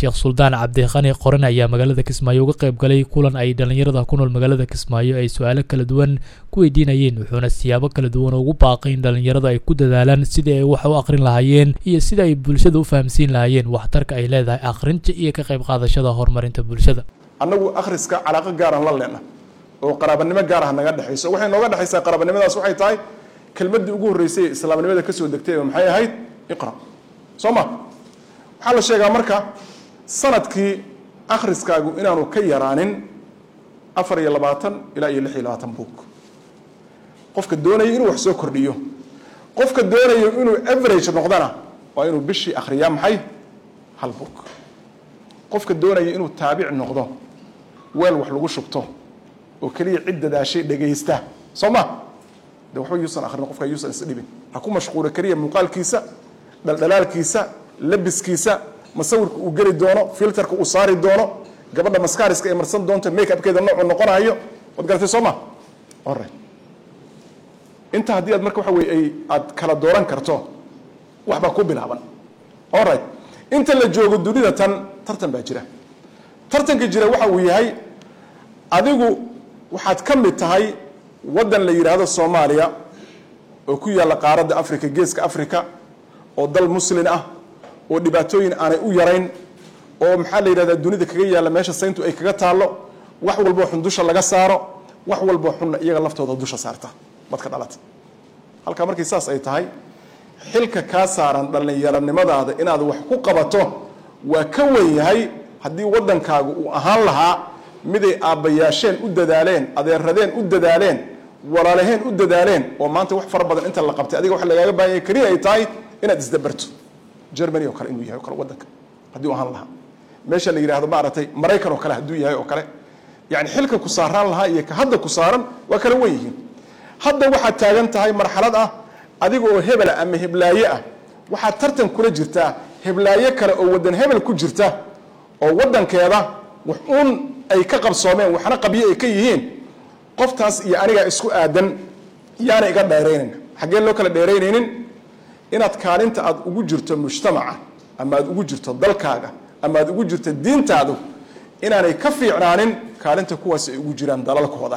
sheekh suldaan cabdiqani qoran ayaa magaalada kismaayo uga qayb galay kulan ay dhallinyarada ku nool magaalada kismaayo ay su-aalo kala duwan ku weydiinayeen wuxuuna siyaabo kala duwan ugu baaqay in dhallinyaradu ay ku dadaalaan sidii ay wax u aqrin lahaayeen iyo sida ay bulshada u fahamsiin lahaayeen waxtarka ay leedahay aqrinta iyo ka qayb qaadashada horumarinta bulshada annagu akhriska calaaqo gaaran la leena oo qaraabanimo gaar ah naga dhexayso waxay nooga dhexaysaa qaraabanimadaas waxay tahay kelmaddii ugu horreysay ee islaamnimada kasoo degtay maxay ahayd iqra soo ma waxaa la sheegaa marka sanadkii akhriskaagu inaanu ka yaraanin afar iyo labaatan ilaa iyo lix iyo labaatan buug qofka doonaya inuu wax soo kordhiyo qofka doonayo inuu average noqdana waa inuu bishii akhriyaa maxay hal buug qofka doonaya inuu taabic noqdo weel wax lagu shubto oo keliya cid dadaashay dhegaysta soo ma de waxba yuusan akhrin qofka yuusan isdhibin ha ku mashquulo keliya muuqaalkiisa dhaldhalaalkiisa labiskiisa masawirka uu geli doono filterka uu saari doono gabadha maskariska ay marsan doonto make upkeeda noocu noqonayo waad garatay soo ma ore inta haddii aad marka waxa weye ay aad kala dooran karto waxbaa ku bilaaban alright inta la joogo dunida tan tartan baa jira tartanka jira waxa uu yahay adigu waxaad ka mid tahay waddan la yidhaahdo soomaaliya oo ku yaalla qaaradda africa geeska africa oo dal muslin ah oo dhibaatooyin aanay u yarayn oo maxaa la yidhahdaa dunida kaga yaalla meesha sayntu ay kaga taallo wax walboo xun dusha laga saaro wax walboo xunna iyaga laftooda dusha saarta badka dhalata halkaa markii saas ay tahay xilka kaa saaran dhallinyaronimadaada inaad wax ku qabato waa ka wen yahay haddii waddankaagu uu ahaan lahaa miday aabbayaasheen u dadaaleen adeeradeen u dadaaleen walaalaheen u dadaaleen oo maanta wax fara badan inta la qabtay adiga waxa lagaaga baahanya keliya ay tahay inaad isdabarto germany oo kale inuu yahay o kale waddanka haddii u ahaan lahaa meesha la yidhaahdo maaragtay maraykan oo kale hadduu yahay oo kale yani xilka ku saaraan lahaa iyo ka hadda ku saaran waa kala wen yihiin hadda waxaad taagan tahay marxalad ah adiga oo hebela ama heblaaye ah waxaad tartan kula jirtaa heblaaye kale oo waddan hebel ku jirta oo waddankeeda wax uun ay ka qabsoomeen waxna qabyo ay ka yihiin qoftaas iyo anigaa isku aadan yaana iga dheeraynin xaggee loo kala dheeraynaynin inaad kaalinta aad ugu jirto mujtamaca ama aad ugu jirto dalkaaga ama aad ugu jirto diintaadu inaanay ka fiicnaanin kaalinta kuwaas ay ugu jiraan dalalkooda